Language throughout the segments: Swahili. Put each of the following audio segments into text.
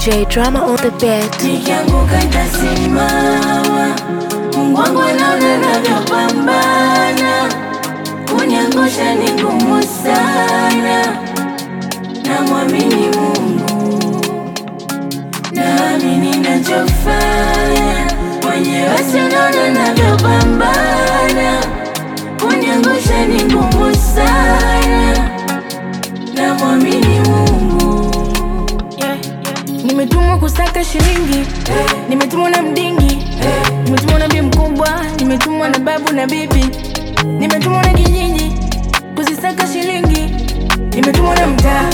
DJ Drama on the beat. Nikianguka nitasimama, Mungu wangu anaona navyopambana, kuniangusha ni ngumu sana, namwamini Mungu, naamini nachofanya, mwenyewe sinaona navyopambana, kuniangusha ni ngumu sana, namwamini Mungu. Nimetumwa kusaka shilingi, nimetumwa na mdingi, nimetumwa na bi mkubwa, nimetumwa na babu na bibi, nimetumwa na kijiji kuzisaka shilingi, nimetumwa na mtaa.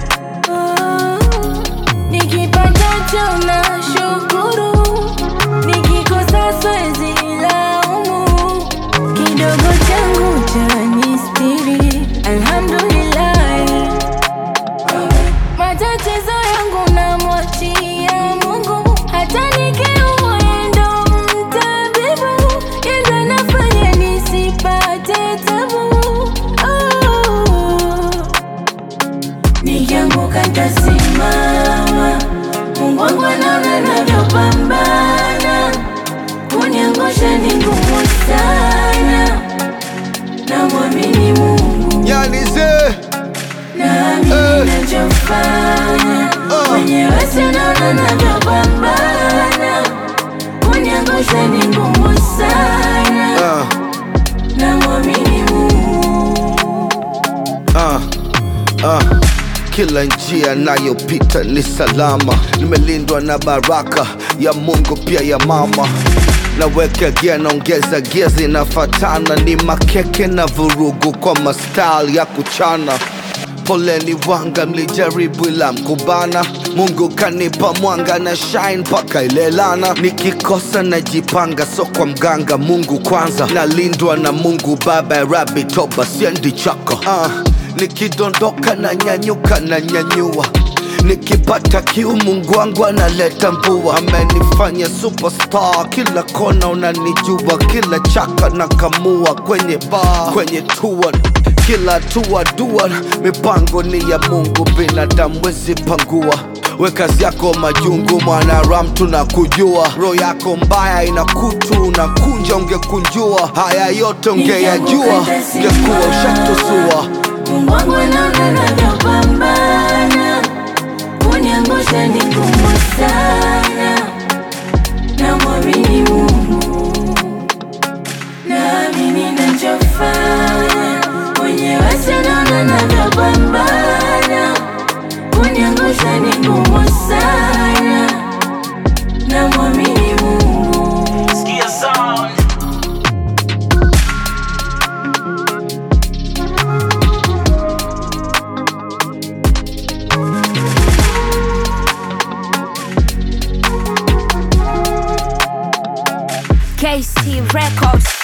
Nikipata na shukuru, nikikosa siwezi laumu, kidogo changu cha nistiri, alhamdulillah. Matatizo yangu namwachia Mungu, hata nikiumwa yeye ndo mtabibu, yeye ndo anafanya nisipate tabu. Oh. Nikianguka nitasimama, Mungu wangu anaona navyopambana, kuniangusha ni ngumu sana, namwamini Mungu, Yanize naamini nachofanya, mwenyewe sinaona navyopambana, kuniangusha ni ngumu sana, uh, namwamini Mungu. uh, uh. Kila njia nayopita ni salama, nimelindwa na baraka ya Mungu pia ya mama. Naweka gia naongeza gia zinafatana, ni makeke na vurugu kwa mastyle ya kuchana. Poleni wanga, mlijaribu ila mkubana. Mungu kanipa mwanga na shine mpaka ilelana. Nikikosa najipanga, so kwa mganga. Mungu kwanza, nalindwa na Mungu Baba ya Rabi, toba siendi chako. Uh, nikidondoka na nyanyuka na nyanyua Nikipata kiu Mungu wangu analeta mvua, amenifanya superstar, kila kona unanijua, kila chaka na kamua, kwenye bar, kwenye tour, kila tua dua, mipango ni ya Mungu, binadamu wezi pangua. We kazi yako majungu, mwanaram tunakujua, roho yako mbaya ina kutu, unakunja ungekunjua, haya yote ungeyajua, ungekuwa ushatusua. Mungu wangu anaona navyopambana, kuniangusha ni ngumu sana, namwamini Mungu, naamini nachofanya, mwenyewe sinaona navyopambana, kuniangusha ni ngumu sana, namwamini Mungu. Sikia sound. KC Records.